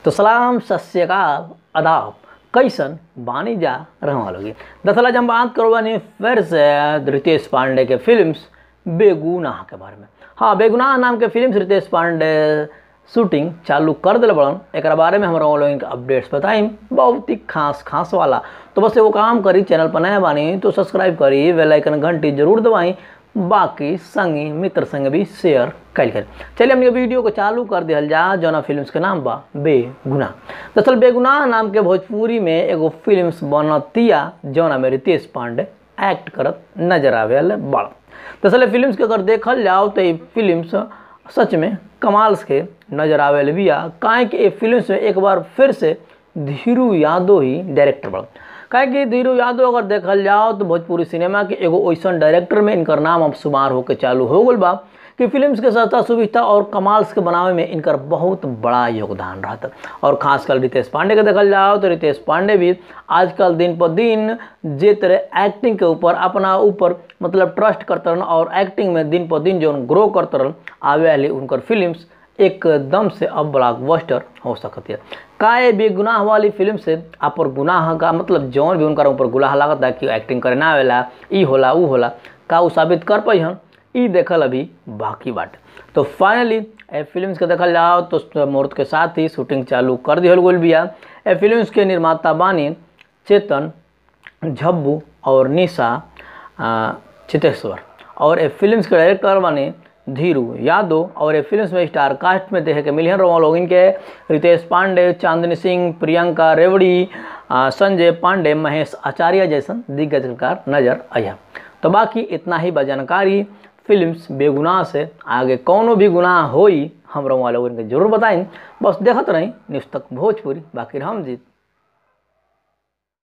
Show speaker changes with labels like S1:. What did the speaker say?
S1: तो सलाम सत श्रीकाल अदाब कैसन बानी जा रहने लोगी दरअसल आज हम बात करो बानी फिर से रितेश पांडे के फिल्म्स बेगुनाह के बारे में हाँ बेगुनाह नाम के फिल्म रितेश पांडे शूटिंग चालू कर दिल बड़न एक बारे में हमरा लोगन के अपडेट्स बताई बहुत ही खास खास वाला तो बस एगो काम करी चैनल पर नया बानी तो सब्सक्राइब करी बेल आइकन घंटी जरूर दबाई बाकी संगी मित्र संग भी शेयर कैल कर चलिए हम ये वीडियो को चालू कर दिया जा जौना फिल्म्स के नाम बा बेगुनाह दरअसल बेगुनाह नाम के भोजपुरी में एगो फिल्म्स बनतिया जौना में रितेश पांडे एक्ट करत नजर आवे बड़ दरअसल फिल्म्स के अगर देखल जाओ तो ये फिल्म्स सच में कमाल के नजर आवे बिया काहे कि ये फिल्म्स में एक बार फिर से धीरू यादव ही डायरेक्टर बड़ काहे कि धीरू यादव अगर देखल जाओ तो भोजपुरी सिनेमा के एगो वैसन डायरेक्टर में इनकर नाम अब शुमार होकर चालू हो गल बा कि फिल्म्स के सस्ता सुविधा और कमाल्स के बनावे में इनकर बहुत बड़ा योगदान रहता और खासकर रितेश पांडे के देखल जाओ तो रितेश पांडे भी आजकल दिन पर दिन जे तरह एक्टिंग के ऊपर अपना ऊपर मतलब ट्रस्ट करते रहन और एक्टिंग में दिन पर दिन जो ग्रो करते रहन आवे वाली उनकर फिल्म्स एकदम से अब ब्लॉकबस्टर हो सकती है का ये बेगुनाह वाली फिल्म से आप पर गुनाह का मतलब जौन भी उनका ऊपर गुनाह लागत है कि एक्टिंग करे ना आवेला ई होला ऊ होला का उ साबित कर पाई हन ई देखल अभी बाकी बाटे तो फाइनली ए फिल्म्स के देखल जाओ तो मुहूर्त के साथ ही शूटिंग चालू कर दिहल गोल बिया ए फिल्म्स के निर्माता बानी चेतन झब्बू और निशा चितेश्वर और ए फिल्म्स के डायरेक्टर बानी धीरू यादव और ये फिल्म में स्टार कास्ट में देखे के मिलियन रोमा लोग इनके रितेश पांडे चांदनी सिंह प्रियंका रेवड़ी संजय पांडे महेश आचार्य जैसन दिग्गज कलाकार नजर आया तो बाकी इतना ही जानकारी फिल्म्स बेगुनाह से आगे कौनो भी गुनाह होई हम रोमा लोग इनके जरूर बताएं बस देखते रही न्यूज़ तक भोजपुरी बाकी हम जीत